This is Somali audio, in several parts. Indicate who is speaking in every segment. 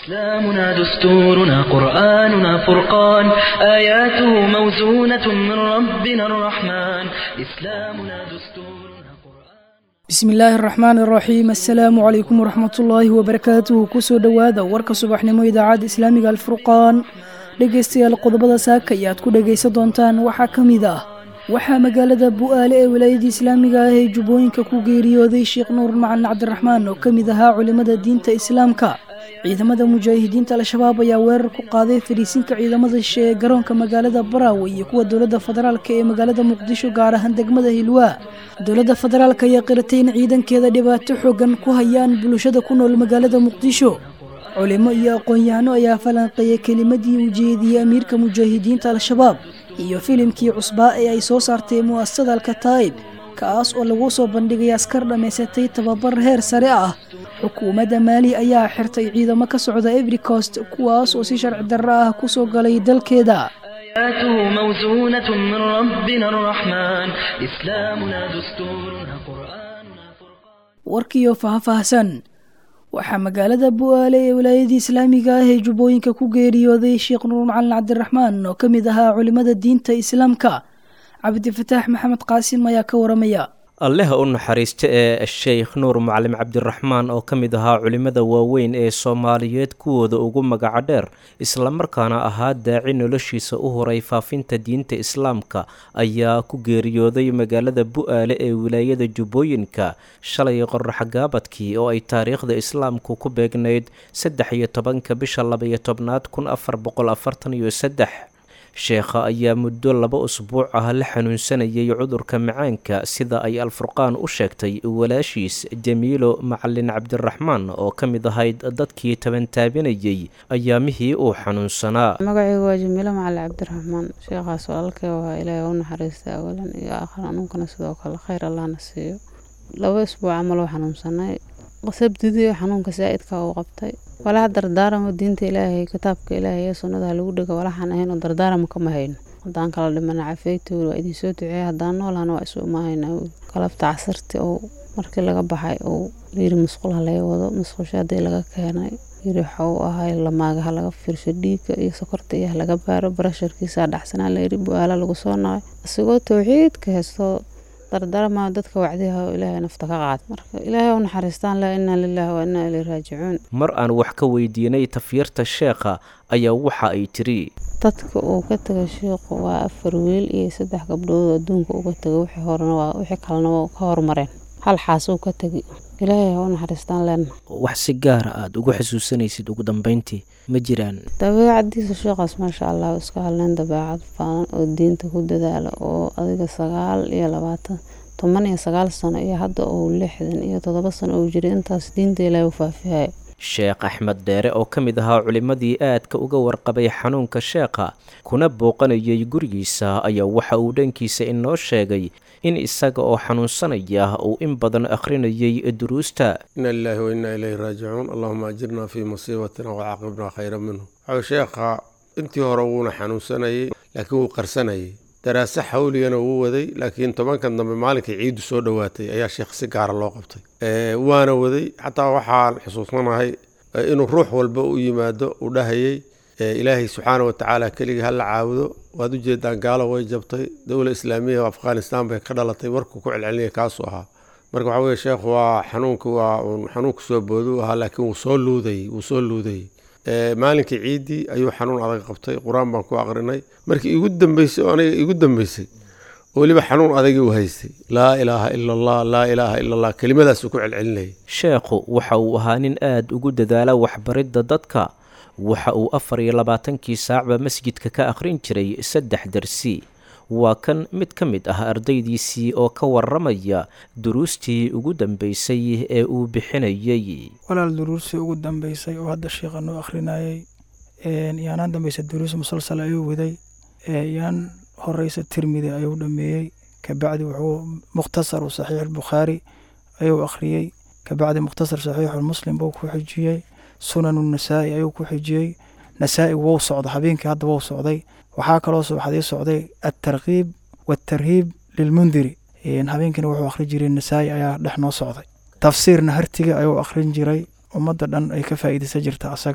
Speaker 1: إسلامنا دستورنا قرآننا فرقان آياته موزونة من ربنا الرحمن إسلامنا دستورنا قرآن
Speaker 2: bismi illaahi araxmaan araxiim assalaamu calaykum waraxmatullaahi wabarakaatuhu kusoo dhowaada warka subaxnimo idaacadda islaamiga alfurqaan dhegaystayaal qodobada saaka ayaad ku dhegaysan doontaan waxaa ka mid ah waxaa magaalada bu'aale ee wilaayadda islaamiga ah ee jubbooyinka ku geeriyooday sheekh nuur macalin cabdiraxmaan oo ka mid ahaa culimmada diinta islaamka ciidamada mujaahidiinta al-shabaab ayaa weerar ku qaaday fariisinka ciidamada shishe ee garoonka magaalada baraawe iyo kuwa dowladda federaalk ee magaalada muqdisho gaar ahaan degmada hilwaa dowladda federaalk ayaa qiratay in ciidankeeda dhibaato xoogan ku hayaan bulshada ku nool magaalada muqdisho culimo iyo aqoon-yahano ayaa falanqeeyay kelimadii ujeediyey amiirka mujaahidiinta al-shabaab iyo filimkii cusbaa ee ay soo saartay mu'asasada alkataa'ib kaas oo lagu soo bandhigay askar dhammaysatay tababar heer sare ah xukuumadda maali ayaa xirtay ciidamo ka socda every coast kuwaas oo si sharci darro ah ku soo galay dalkeeda
Speaker 1: آياته موزونة من ربنا الرحمن إسلامنا دستورنا قرآننا فرقان
Speaker 2: warkiioo faahfaahsan waxaa magaalada bu'aale ee wilaayadii islaamiga ah ee jubbooyinka ku geeriyooday sheekh nuur macalin cabdiraxmaan oo ka mid ahaa culimmada diinta islaamka cabdifataax maxamed qaasim ayaa ka waramaya
Speaker 3: alleha u naxariista ee sheekh nuur macalin cabdiraxmaan oo ka mid ahaa culimmada waaweyn ee soomaaliyeed kuwooda ugu magaca dheer islamarkaana ahaa daaci noloshiisa u horay faafinta diinta islaamka ayaa ku geeriyooday magaalada bu'aale ee wilaayada jubbooyinka shalay qorraxgaabadkii oo ay taariikhda islaamku ku beegnayd saddex iyo tobanka bisha labaiyo tobnaad kun afar boqol afartan iyo saddex sheekha ayaa muddo laba usbuuc ah la xanuunsanayay cudurka macaanka sida ay alfurqaan u sheegtay walaashiis jamiilo macalin cabdiraxmaan oo ka mid ahayd dadkii tabantaabinayay ayaamihii uu xanuunsanaa
Speaker 4: magacaygu waa jamiilo macalin cabdiraxmaan sheekhaas walaalkay waa ilaahay u naxariista awalan iyo aakhir anuunkana sidoo kale khayr allahna siiyo laba isbuuc camal oo xanuunsanay sabdidii xanuunka saa'idka uu qabtay walaha dardaaramo diinta ilaahay kitaabka ilaahay ee sunnada lagu dhego walaxaan ahayn oo dardaaramo kama hayno haddaan kala dhimana cafeytooda waa idin soo duceeya haddaan noolahana waa isu imaahayna galabta casarti oo markii laga baxay uu yiri musqul ha laga wado musqusha haddii laga keenay yiri waxa uu ahay lamaagaha laga fiirsho dhiigga iyo sokorta iyo laga baaro barasharkiisa dhacsanaa layidhi bu-aala lagu soo nacay isagoo towxiidka heesto dardarama dadka wacdiha oo ilaahay nafta ka qaad marka ilaahay u naxariistaan laa inaa lilaahi wa inaa ilay raajicuun
Speaker 3: mar aan wax ka weydiinay tafyirta sheekha ayaa waxa ay tiri
Speaker 4: dadka uu ka tegay sheikhu waa afar wiil iyo saddex gabdhood oo adduunka uga tegay wixii horena waa wixii kalena waa ka hormareen hal xaas uu ka tegi ilaahay ha u naxariistaan leenna
Speaker 3: wax si gaara aada ugu xasuusanaysid ugu dambeyntii ma jiraan
Speaker 4: dabeecadiisa sheekhaas maasha allah iska hadleen dabeecad faadan oo diinta ku dadaala oo adiga sagaal iyo labaatan toban iyo sagaal sano iyo hadda uu lixdan iyo toddoba sano uu jiray intaas diinta ilaahay u faafihayo
Speaker 3: sheekh axmed dheere oo ka mid ahaa culimmadii aadka uga warqabay xanuunka sheekha kuna booqanayay gurigiisa ayaa waxa uu dhankiisa inoo sheegay in isaga oo xanuunsanaya uu in badan akhrinayay duruusta
Speaker 5: ina lilaahi wa innaa ilayhi raajicuun allahuma ajirna fii musiibatina wacaaqibna khayra minhu waxau sheekha intii hore wuuna xanuunsanayay laakiin wuu qarsanayay daraase xawligana wuu waday laakiin tobankan dambe maalinkii ciiddu soo dhowaatay ayaa sheekh si gaara loo qabtay waana waday xataa waxaan xusuusanahay inuu ruux walba u yimaado uu dhahayay ilaahay subxaana wa tacaala keligii hala caabudo waad ujeedaan gaalo way jabtay dowla islaamiya afghanistan bay ka dhalatay warkuu ku celcelinaya kaasuu ahaa marka waxaa weye sheekhu waa xanuunka waa uun xanuunka soo boodu ahaa laakiin wuu soo luudayy wuu soo luudayey maalinkii ciiddii ayuu xanuun adag qabtay qur-aan baan ku aqrinay markii igu dambeysay oo aniga igu dambeysay weliba xanuun adagii u haystay laa ilaaha ila allah laa ilaaha ila allah kelimadaasuu ku celcelinayay
Speaker 3: sheekhu waxa uu ahaa nin aada ugu dadaala waxbaridda dadka waxa uu afar iyo labaatankii saacba masjidka ka akhrin jiray saddex darsi waa kan mid ka mid ah ardaydiisii oo ka waramaya duruustii ugu dambeysay ee uu bixinayay
Speaker 6: walaal duruustii ugu dambeysay oo hadda sheikha noo akhrinayay yaanaan dambeysa duruus musalsal ayuu waday yaan horeysa tirmidi ayuu dhameeyey kabacdi wuxuu mukhtasaru saxiix bukhaari ayuu akhriyey kabacdi mukhtasar saxiixu muslim buu ku xijiyey sunanu nasaa'i ayuu ku xijiyey nasaa'i wou socda habeenkii hadda wou socday waxaa kaloo subaxdii socday altarkiib waatarhiib lilmundiri habeenkiina wuxuu akhrin jiray nasaa'i ayaa dhex noo socday tafsiirna hartiga ayuu akhrin jiray ummadda dhan ay ka faa'iidaysan jirta asagana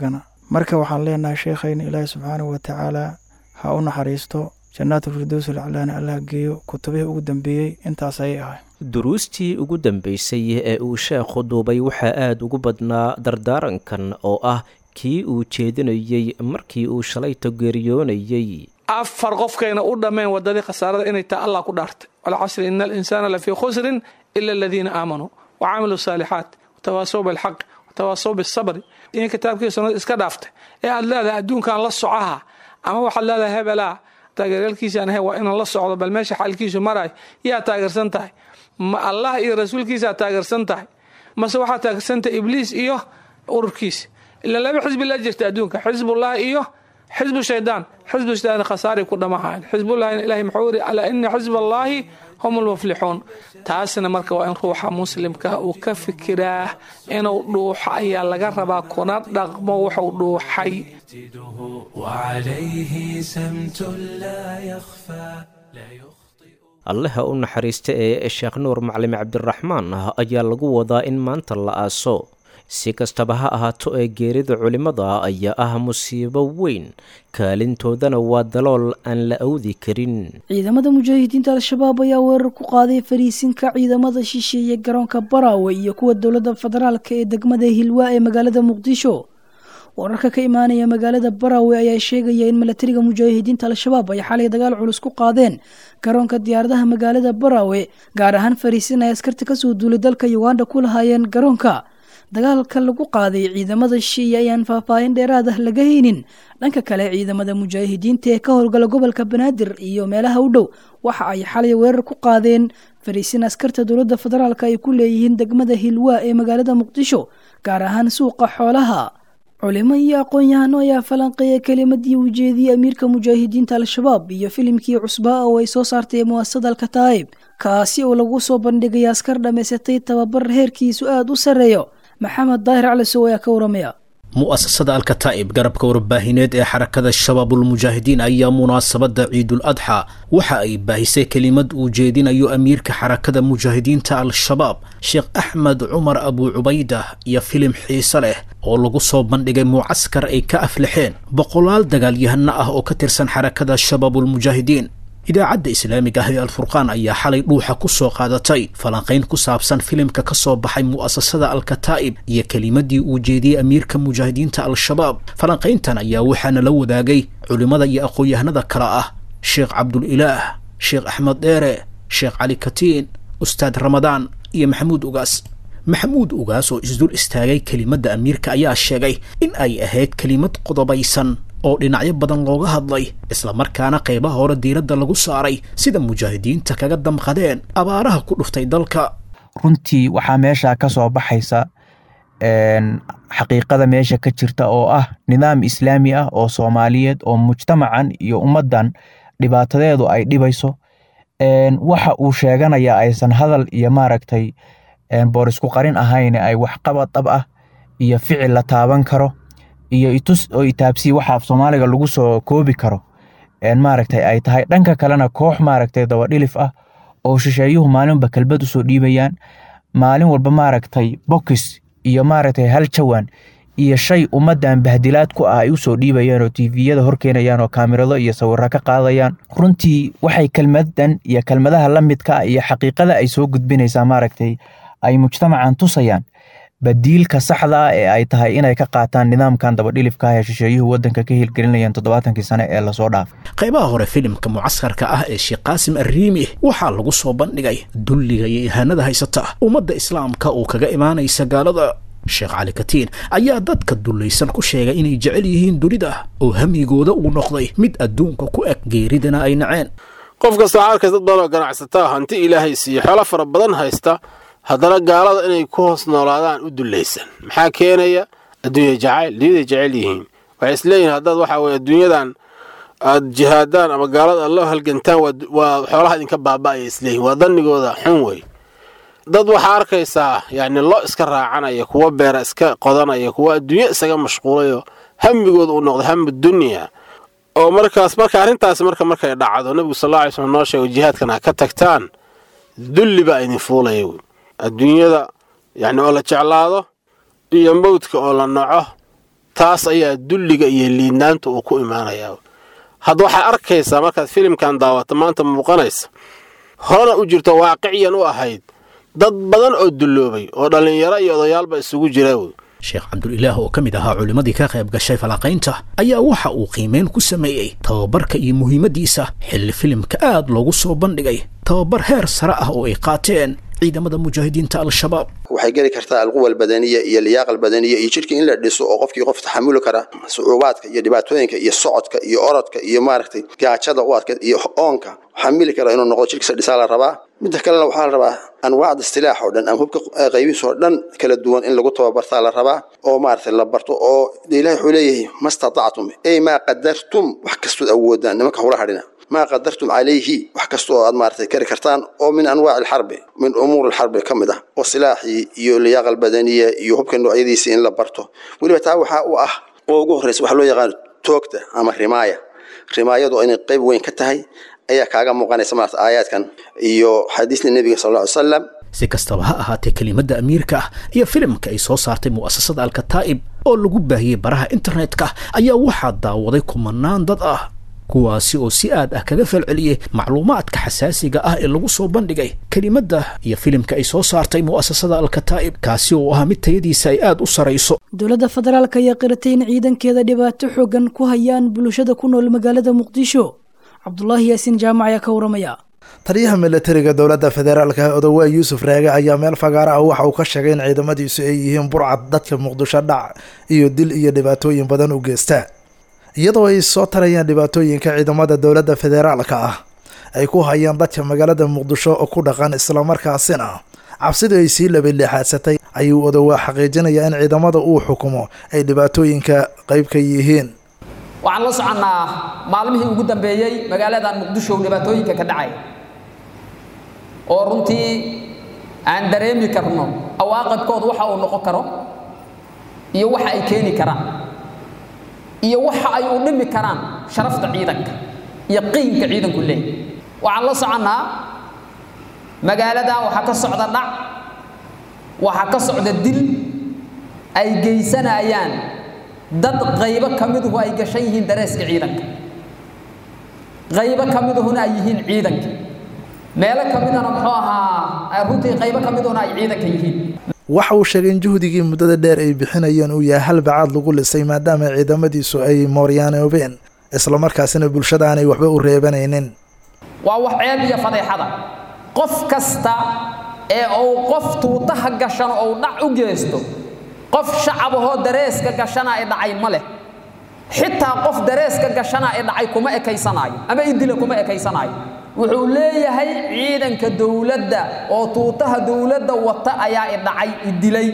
Speaker 6: marka waxaan leenahay sheekhayna ilaahi subxaanahu watacaala ha u naxariisto jannaatu firdows alaclaana allah geeyo kutubihii ugu dambeeyey intaas ayay ahay
Speaker 3: duruustii ugu dambeysay ee uu sheekhu duubay waxaa aada ugu badnaa dardaarankan oo ah kii uu jeedinayey markii uu shalayto geeriyoonayey
Speaker 7: afar qofkayna u dhammeen wadadii khasaarada inay taa allah ku dhaartay walcasri ina alinsaana lafii khusrin ila aladiina aamanuu wa camiluu saalixaat watawaasow bilxaq watawaasow bisabri in kitaabkii sunnada iska dhaaftay ee aad leedahay adduunkan la socaha ama waxaad leedahay hebelaa taageeryaalkiisaan ahay waa inaan la socdo bal meesha xaalkiisu maraay yaa taageersan tahay ma allah iyo rasuulkiisaa taageersan tahay mase waxaa taageersan tahay ibliis iyo ururkiisa ila laba xisbi la jirta adduunka xisbullahi iyo xisbu shaydaan xisbu shaydaan khasaaray ku dhamahayn xisbullahina ilahay muxuu yiri alaa ina xisba allaahi hum lmuflixuun taasna marka waa in ruuxa muslimka uu ka fikiraa inuu dhuuxo ayaa laga rabaa kuna dhaqmo wuxuu dhuuxay
Speaker 8: وعليه سمت لا يخفى
Speaker 3: allaha u naxariista ee sheekh nuur macalin cabdiraxmaan ah ayaa lagu wadaa in maanta la aaso si kastaba ha ahaato ee geerida culimmada ayaa ah musiibo weyn kaalintoodana waa dalool aan la awdi karin
Speaker 2: ciidamada mujaahidiinta al-shabaab ayaa weerar ku qaaday fariisinka ciidamada shisheeye garoonka baraawe iyo kuwa dowladda federaalk ee degmada hilwaa ee magaalada muqdisho wararka ka imaanaya magaalada baraawe ayaa sheegaya in milatariga mujaahidiinta al-shabaab ay xalay dagaal culus ku qaadeen garoonka diyaaradaha magaalada baraawe gaar ahaan fariisin ay askarta kasoo duulay dalka uganda ku lahaayeen garoonka dagaalka lagu qaaday ciidamada shiiya ayaan faahfaahin dheeraad ah laga haynin dhanka kale ciidamada mujaahidiinta ee ka howlgala gobolka banaadir iyo meelaha u dhow waxa ay xalay weerar ku qaadeen fariisin askarta dowladda federaalk ay ku leeyihiin degmada hilwaa ee magaalada muqdisho gaar ahaan suuqa xoolaha culimo iyo aqoon-yahano ayaa falanqeeya kelimadii ujeediyey amiirka mujaahidiinta al-shabaab iyo filimkii cusbaa oo ay soo saartay muasasada alkataa'ib kaasi oo lagu soo bandhigay askar dhammaysatay tababar heerkiisu aada u sarreeyo maxamed daahir calisow ayaa ka waramaya
Speaker 9: mu'asasada alkataa'ib garabka warbaahineed ee xarakada shabaabulmujaahidiin ayaa munaasabadda ciidul adxa waxa ay baahisay kelimad uu jeedinayo amiirka xarakada mujaahidiinta al-shabaab sheekh axmed cumar abuu cubaydah iyo filim xiise leh oo lagu soo bandhigay mucaskar ay ka aflaxeen boqolaal dagaalyahano ah oo ka tirsan xarakada shabaabulmujaahidiin idaacadda islaamiga ah ee alfurqaan ayaa xalay dhuuxa ku soo qaadatay falanqayn ku saabsan filimka ka soo baxay mu'asasada alkataa'ib iyo kelimadii uu jeediyey amiirka mujaahidiinta al-shabaab falanqayntan ayaa waxaana la wadaagay culimmada iyo aqoon-yahanada kale ah sheekh cabdulilaah sheekh axmed dheere sheekh cali katiin ustaad ramadaan iyo maxamuud ugaas maxamuud ugaas oo isdul istaagay kelimadda amiirka ayaa sheegay in ay ahayd kelimad qodobaysan oo dhinacyo badan looga hadlay islamarkaana qaybaha hore diiradda lagu saaray sida mujaahidiinta kaga damqadeen abaaraha ku dhuftay dalka
Speaker 10: runtii waxaa meeshaa ka soo baxaysa xaqiiqada meesha ka jirta oo ah nidaam islaami ah oo soomaaliyeed oo mujtamacan iyo ummaddan dhibaatadeedu ay dhibayso waxa uu sheeganaya aysan hadal iyo maaragtay boorisku qarin ahayn ay waxqabad dhab ah iyo ficil la taaban karo iyo itus oo itaabsii waxa af soomaaliga lagu soo koobi karo maaragtay ay tahay dhanka kalena koox maaragtay dabadhilif ah oo shisheeyuhu maalinba kelbad usoo dhiibayaan maalin walba maaragtay bokis iyo maaragtay hal jawaan iyo shay ummaddan bahdilaad ku ah ay usoo dhiibayaan oo tiviyada horkeenayaan oo kaamirado iyo sawiro ka qaadayaan runtii waxay kelmadan iyo kelmadaha la midka ah iyo xaqiiqada ay soo gudbinaysaa maaragtay ay mujtamacan tusayaan badiilka saxda ah ee ay tahay inay ka qaataan nidaamkan dabadhilifka ah ee shisheeyuhu waddanka ka hirgelinayaan toddobaatankii sane ee lasoo dhaafay
Speaker 9: qaybaha hore filimka mucaskarka ah ee sheekh qaasim arriimi waxaa lagu soo bandhigay dulliga iyo ihaanada haysata ummadda islaamka uu kaga imaanaysa gaalada sheekh cali katiin ayaa dadka dullaysan ku sheegay inay jecel yihiin dunida oo hamigooda uu noqday mid adduunka ku eg geeridana ay naceen
Speaker 5: qof kasta waxaa arkaysa dad badan oo ganacsataa hanti ilaahay siiyo xoolo fara badan haysta haddana gaalada inay ku hoos noolaadaan u dullaysan maxaa keenaya adduunya jacayl dunyaday jecel yihiin waxay isleeyihin haddaad waxaa weye adduunyadan aad jihaadaan ama gaalada aad loo halgantaan waa xoolaha idinka baaba'aya isleeyihin waa dannigooda xun wey dad waxaa arkaysaa yacni lo iska raacanaya kuwa beera iska qodanaya kuwa adduunyo isaga mashquulayo hamigooda uu noqday hamu dunya oo markaas marka arrintaasi marka markay dhacdo nebigu sal alla alay slm noo sheego jihaadkan ha ka tagtaan dulli baa idin fuulaya wey adduunyada yacni oo la jeclaado iyo mawdka oo la naco
Speaker 11: taas ayaa dulliga iyo liidnaanta uu ku imaanayaa hadda waxaad arkaysaa markaad filimkan daawato maanta muuqanaysa horena u jirto waaqiciyan u ahayd dad badan oo dulloobay oo dhallinyaro iyo odayaalba isugu jira wey
Speaker 9: sheekh cabdulilaah oo ka mid ahaa culimmadii ka qayb gashay falanqaynta ayaa waxa uu qiimeyn ku sameeyey tababarka iyo muhiimaddiisa xilli filimka aad loogu soo bandhigay tababar heer sare ah oo ay qaateen ciidamada mujaahidiinta al-shabaab
Speaker 12: waxay geli kartaa alquwa albadaniya iyo liyaaqa albadaniya iyo jidhka in la dhiso oo qofkii qof taxamuli kara sucuubaadka iyo dhibaatooyinka iyo socodka iyo orodka iyo maaragtay gaajada u adkeed iyo oonka xamili kara inuu noqdo jidhkiisa dhisaa la rabaa midda kalena waxaa la rabaa anwaacda istilaax oo dhan ama hubka qaybihiis oo dhan kala duwan in lagu tababartaa la rabaa oo maaragtay la barto oo ilahi wuxuu leeyahay ma statactum ey maa qadartum wax kastood awoodaan nimanka hula hadhina maa qadartum calayhi wax kasta oo aad maaragtay kari kartaan oo min anwaaci alxarbi min umuuri alxarbi ka mid ah oo silaaxii iyo liyaaqa albadaniya iyo hubka noocyadiisii in la barto weliba taa waxaa u ah oo ugu horreysa waxaa loo yaqaan toogta ama rimaaya rimaayadu inay qayb weyn ka tahay ayaa kaaga muuqanaysa maarata aayaadkan iyo xadiisna nebiga sal alla ly salam
Speaker 9: si kastaba ha ahaatee kelimadda amiirka ah iyo filimka ay soo saartay mu'asasada alkataa'ib oo lagu baahiyey baraha internetka ayaa waxaa daawaday kumanaan dad ah kuwaasi oo si aad ah kaga falceliyey macluumaadka xasaasiga ah ee lagu soo bandhigay kelimadda iyo filimka ay soo saartay mu'asasada alkataa'ib kaasi oo ahaa mid tayadiisa ay aad u sarayso
Speaker 2: dowladda federaalk ayaa qiratay in ciidankeeda dhibaato xoogan ku hayaan bulshada ku nool magaalada muqdisho cabdulaahi yaasiin jaamac ayaa ka waramaya
Speaker 13: taliyaha milatariga dowladda federaalka odowaa yuusuf raage ayaa meel fagaara ah waxa uu ka sheegay in ciidamadiisu ay yihiin burcad dadka muqdisho dhac iyo dil iyo dhibaatooyin badan u geysta iyadoo ay soo tarayaan dhibaatooyinka ciidamada dowladda federaalka ah ay ku hayaan dadka magaalada muqdisho oo ku dhaqan islamarkaasina cabsidu ay sii labaleexaadsatay ayuu odowaa xaqiijinayaa in ciidamada uu xukumo ay dhibaatooyinka qayb ka yihiin
Speaker 14: waxaan la soconnaa maalmihii ugu dambeeyey magaaladan muqdisho dhibaatooyinka ka dhacay oo runtii aan dareemi karno awaaqibkood waxa uu noqon karo iyo waxa ay keeni karaan iyo waxa ay u dhimi karaan sharafta ciidanka iyo qiimka ciidanku leeyahy waxaan la soconnaa magaaladan waxaa ka socda dhac waxaa ka socda dil ay geysanayaan dad qaybo ka miduhu ay gashan yihiin dareeska ciidanka qaybo ka miduhuna ay yihiin ciidanka meelo ka midana muxuu ahaa runtii qaybo ka miduhuna ay ciidanka yihiin
Speaker 13: waxa uu sheegay in juhdigii muddada dheer ay bixinayeen uu yahay hal bacaad lagu lisay maadaama ciidamadiisu ay mooryaanoobeen islamarkaasina bulshada aanay waxba u reebanaynin
Speaker 14: waa wax ceeb iyo fadeexada qof kasta ee uu qof tuutaha gashan ou dhac u geysto qof shacabahoo dareeska gashana ay dhacay ma leh xitaa qof dareeska gashana ay dhacay kuma ekaysanaayo ama idila kuma ekaysanaayo wuxuu leeyahay ciidanka dowladda oo tuutaha dowladda wata ayaa i dhacay idilay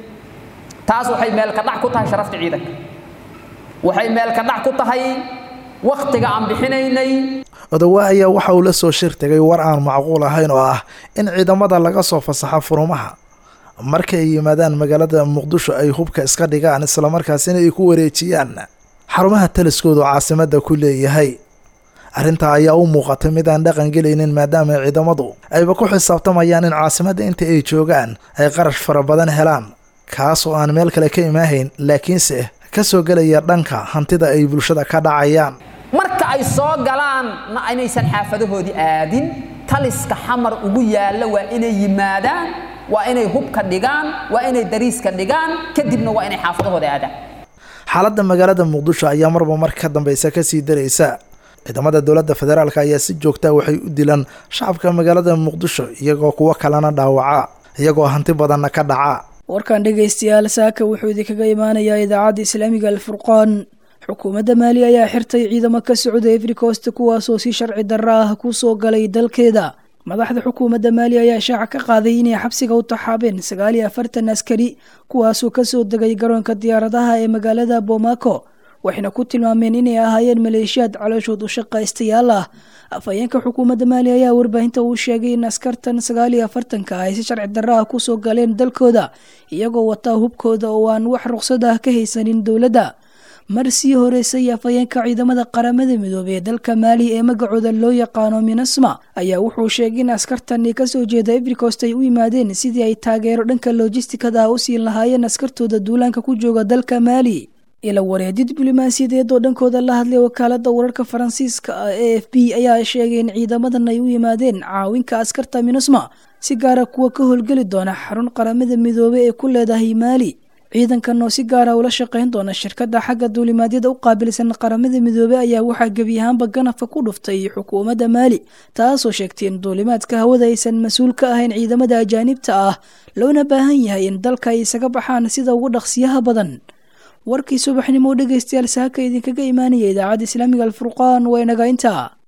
Speaker 14: taas waxay meelka dhac ku tahay sharafta ciidanka waxay meelka dhac ku tahay wakhtiga aan bixinaynay
Speaker 13: odowaa ayaa waxa uu la soo shir tegay war aan macquul ahayn oo ah in ciidamada laga soo fasaxo furumaha marka ay yimaadaan magaalada muqdisho ay hubka iska dhigaan islamarkaasina ay ku wareejiyaan xarumaha taliskoodu caasimadda ku leeyahay arrintaa ayaa u muuqatay mid aan dhaqan gelaynin maadaama ciidamadu ayba ku xisaabtamayaan in caasimadda inta ay joogaan ay qarash fara badan helaan kaas oo aan meel kale ka imaahayn laakiinse ka soo gelaya dhanka hantida ay bulshada ka dhacayaan
Speaker 14: marka ay soo galaan na inaysan xaafadahoodii aadin taliska xamar ugu yaalla waa inay yimaadaan waa inay hubka dhigaan waa inay dariiska dhigaan kadibna waa inay xaafadahooda aadaan
Speaker 13: xaaladda magaalada muqdisho ayaa marba mar ka dambaysa kasii daraysa ciidamada dowladda federaalk ayaa si joogtaa waxay u dilaan shacabka magaalada muqdisho iyagoo kuwo kalena dhaawaca iyagoo hanti badanna ka dhaca
Speaker 2: warkan dhegaystayaal saaka wuxuu idinkaga imaanayaa idaacadda islaamiga alfurqaan xukuumadda maali ayaa xirtay ciidamo ka socda efricost kuwaasoo si sharci darro ah ku soo galay dalkeeda madaxda xukuumadda maali ayaa shaaca ka qaaday inay xabsiga u taxaabeen sagaal iyo afartan askari kuwaasoo kasoo degay garoonka diyaaradaha ee magaalada bomaco waxayna ku tilmaameen inay ahaayeen maleeshiyaad calooshood u shaqaystayaal ah afhayeenka xukuumadda maali ayaa warbaahinta uu sheegay in askartan sagaal iyo afartanka ay si sharci darro ah kusoo galeen dalkooda iyagoo wataa hubkooda oo aan wax ruqsad ah ka haysanin dowladda mar sii horeysay afhayeenka ciidamada qaramada midoobey ee dalka maali ee magacooda loo yaqaano minasma ayaa wuxuu sheegay in askartani kasoo jeeda efricost ay u yimaadeen sidii ay taageero dhanka lojistikada ah u siin lahaayeen askartooda duulaanka ku jooga dalka maali ila wareedyo diblomaasiyadeed oo dhankooda la hadlay wakaaladda wararka faransiiska ah e f b ayaa sheegay in ciidamadan ay u yimaadeen caawinka askarta minusma si gaara kuwa ka howlgeli doona xarun qaramada midoobey ee ku leedahay maali ciidankan oo si gaara ula shaqayn doona shirkadda xagga duulimaadyada u qaabilsan qaramada midoobey ayaa waxaa gebi ahaanba ganafka ku dhuftay xukuumadda maali taasoo sheegtay in duulimaadka hawada aysan mas-uul ka ahayn ciidamada ajaanibta ah loona baahan yahay in dalka ay isaga baxaan sida ugu dhaqsiyaha badan warkii subaxnimo dhegaystayaal saaka idinkaga imaanaya idaacadda islaamiga alfurqaan waa inaga intaa